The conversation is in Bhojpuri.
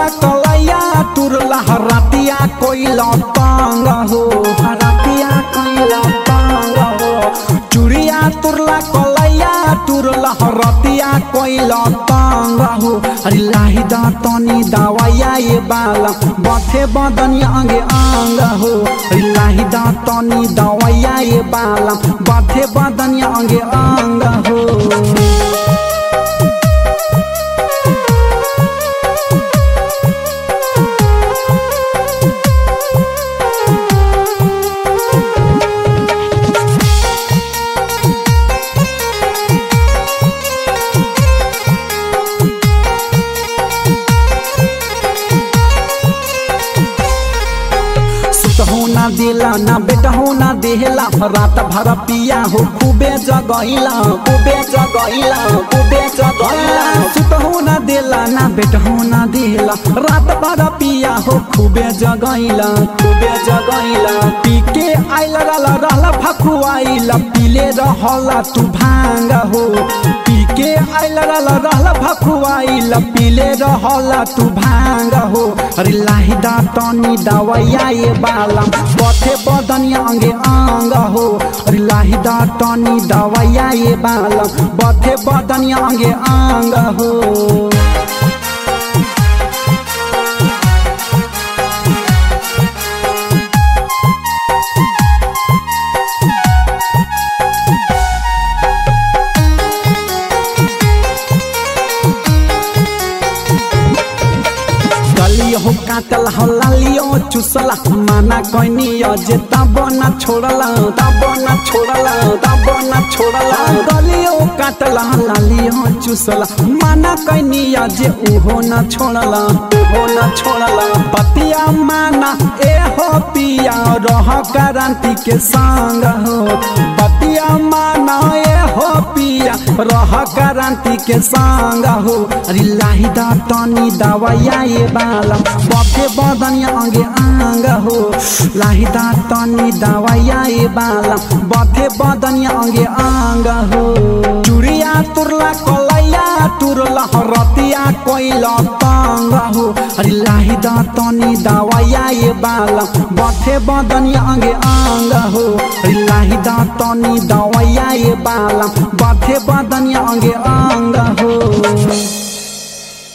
तुरला कलैया तुरला हरातिया कोइला तांग हो हरातिया कोइला तांग हो चुड़िया तुरला कलैया तुरला हरातिया कोइला तांग हो अरे लाही दा तनी दवाइया ये बाला बथे बदनिया अंगे आंग हो अरे लाही दा तनी दवाइया ये बाला बथे बदनिया अंगे आंग हो सुतहु ना दिला ना बेटहु ना देहला रात भर पिया हो खूबे जगैला खूबे जगैला खूबे जगैला सुतहु ना दिला ना बेटहु ना देहला रात भर पिया हो खूबे जगैला खूबे जगैला पी के आइल रहला रहला भखुआइला पीले रहला तू भांग हो पी के आइल रहला रहला भखुआइला पीले रहला तू भांग हो अरे लाही दा तनी दवाइया ये बाला बथे बदनिया अंगे आंग हो अरे लाही दा तनी दवाइया ये बाला बथे बदनिया अंगे आंग हो गलियो हो काटल हो लालियो चुसला माना कोइनी जे तब ना छोड़ला तब ना छोड़ला तब ना छोड़ला गलियो काटल हो लालियो चुसला माना कोइनी जे उहो ना छोड़ला उहो ना छोड़ला पतिया माना ए हो पिया रह क्रांति के संग हो पतिया माना ए हो पिया रह क्रांति के संग हो अरे लाही दा तनी दवाइया ये बाला बफे बदनिया अंगे आंग हो लाही दा तनी दवाइया ये बाला बफे बदनिया अंगे आंग हो चुड़िया तुरला कलैया तुरला हरतिया कोइला तांग हो अरे लाही दा तनी दवाइया ये बाला बफे बदनिया अंगे आंग हो अरे लाही दा तनी दवाइया ये बाला बफे बदनिया अंगे आंग